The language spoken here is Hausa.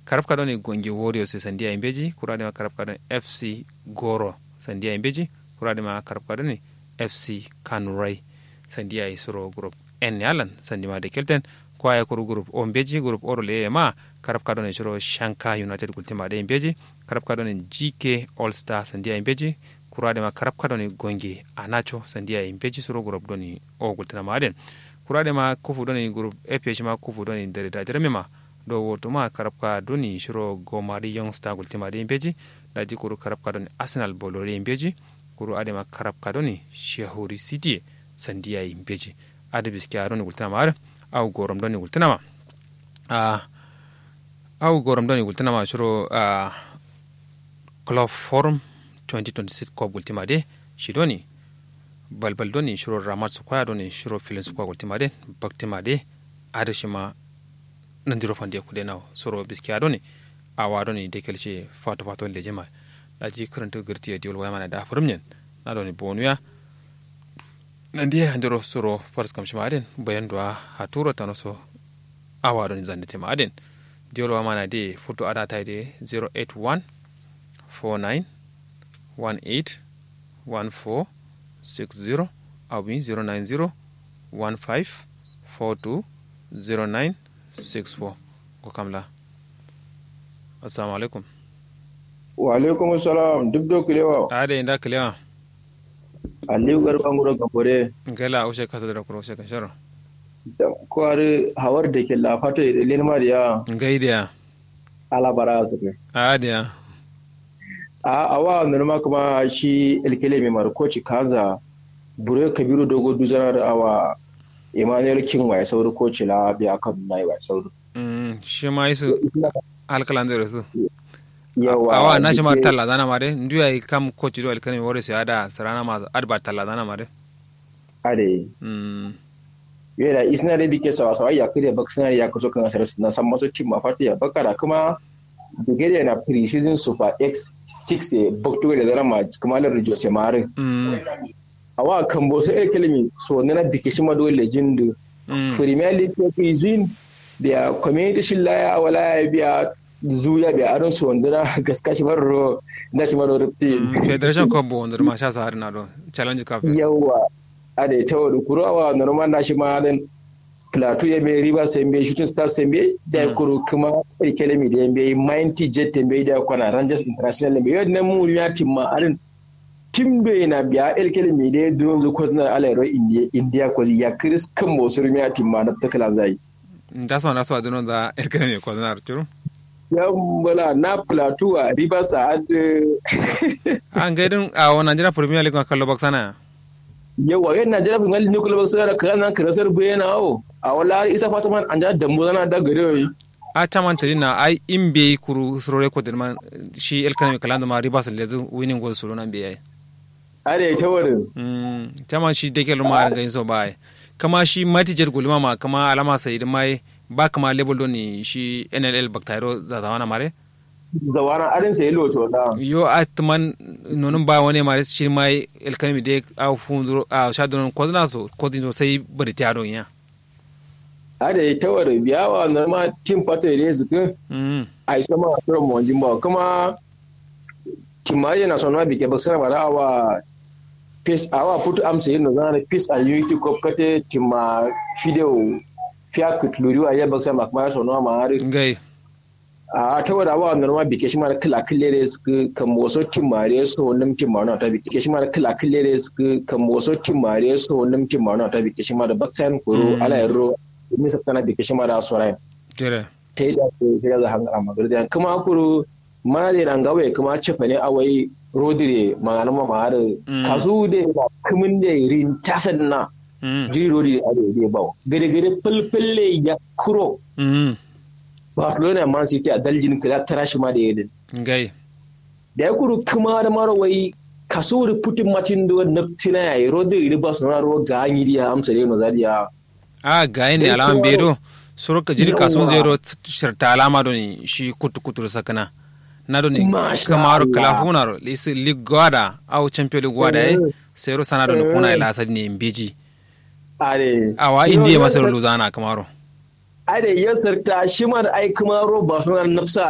karab ka doni gonge warriors sandiya imbeji kurade ma karab ka doni fc goro sandiya imbeji kurade ma karab ka doni fc kanurai sandiya isuro group en yalan sandima de kelten kwaya kuru group o mbeji group oro le ma karab ka doni shiro shanka united gultima de imbeji karab ka doni gk all star sandiya imbeji kurade ma karab ka doni gonge anacho sandiya imbeji suro group doni o gultina ma den kurade ma kufu doni group aph ma kufu doni dare da jereme ma do woto ma karabka doni shiro gomari young star gultima de imbeji daji kuru karabka doni arsenal bolore imbeji kuru ade ma karabka doni shehuri city sandiya imbeji ade biski a doni gultina ma ar au gorom doni gultina ma a au gorom doni gultina ma shiro a club forum 2026 cup gultima de shi doni balbal doni shiro ramat su kwaya doni shiro filin su kwa gultima de baktima de ade shi ma nandiro fande kude naw soro biski adoni awa doni dekelce fato fato le jema daji karanta girti diol waya mana da furumnyen na doni bonuya nandi handiro soro faras kam shima aden bayan duwa haturo tano so awa doni zande tema aden diol waya mana de foto ada tay de 081 49 18 14 60 awi 090 15 42 09 64 ko kamla assalamu alaikum wa alaikum assalam duk do kilewa ade inda kilewa aliyu garban guro gabore ngala ushe kasa da kuro ushe kasharo ko are hawar da ke lafato da lenma da ya ngaidiya ala bara su ke ade a awa norma kuma shi elkele mai markoci kaza bure kabiru dogo duzana da awa emmanuel king wa sauri ko cila biya kan nai wa sauri shi ma isu alkalan da su yawa awa na shi ma talla zana mare ndu ai kam ko ci do alkani wore sai ada sarana ma adba talla zana mare ade mm yera isna da bike sawa sawa ya kire bak sina ya kuso kan asar na san masu team mafati ya bakara kuma Bulgaria na pre-season Super X 6 bakto da zara ma kuma lar Jose Mare awa kan bo so elkelemi so na bike shi ma do legend Premier League ko izin da community shi laya wala ya biya zuya biya aron su wanda gaska shi baro na shi baro rufti federation cup bo wanda ma sha sa na do challenge cup yawa ade ta wadu kurawa normal na shi ma dan plateau ya mai riba sembe shooting stars sembe da kuru kuma elkelemi da yambe mighty jet sembe da kwana rangers international sembe yau na mu ya timma arin tim do yana biya elkele mi de don zo ko na alairo india india ko ya kris kan mo sur mi timma na ta kala zai da so na so adon da elkele mi ko na arturu ya bala na plateau a riba sa ad an gaidin a wannan jira premier league kallo baksana yawa yan najeriya bin halin nuclear box da kana kana sar bayana o a wala isa fataman an da dambo zana da gare a caman tari na ai in be kuru suro record man shi elkele mi kalando ma riba sa lezu winning goal suro nan be ai are ta wurin tama shi da ke luma a ganin so ba kama shi matijar gulma ma kama alama sai da mai ba kama label don ni shi nll baktairo za ta wana mare zawana arin sai loto da yo a tuman nonun ba wani mare shi mai elkanimi de a funzuro a sha don ko na so ko din sai bari ta don ya are ta wurin biyawa normal team pato ne su kun ai sama a mo jimba kuma timaje na sonwa bike baksana bara awa peace awa putu amsa yin zana peace and unity cup kate tima fideo fiya kutluri wa ya baksana makma sonwa ma har ngai a ta wada awa norma bike shi mara kila killere su kan moso timare so nim timare ta bike shi mara kila killere su kan moso timare so nim timare ta bike shi mara baksan kuro ala yaro mi sabtana bike shi mara sorai tere ta yi da ke da hangara magardiyan kuma kuro mana da nan gawe kuma cefa ne awai rodire magana ma har kasu da na kumin da rin tasan na jiri rodire a da ba gare gare fulfulle ya kuro Barcelona Man City a daljin kira tara shi ma da yadin ngai da ya kuru kuma da mara wai kaso da putin matin da naftina yayi rodire ba su na ro ga anyi dia amsa da mazadiya a ga ne alaman bedo suro ka jiri kasun zero shirta alama don shi kutu kutu sakana na doni kamaro kalafuna lisi ligwada au champion ligwada eh sero sana doni kuna ila asadi ne mbeji are awa indiya masaro luzana kamaro are yasar ta shi ma da ai kamaro ba suna nafsa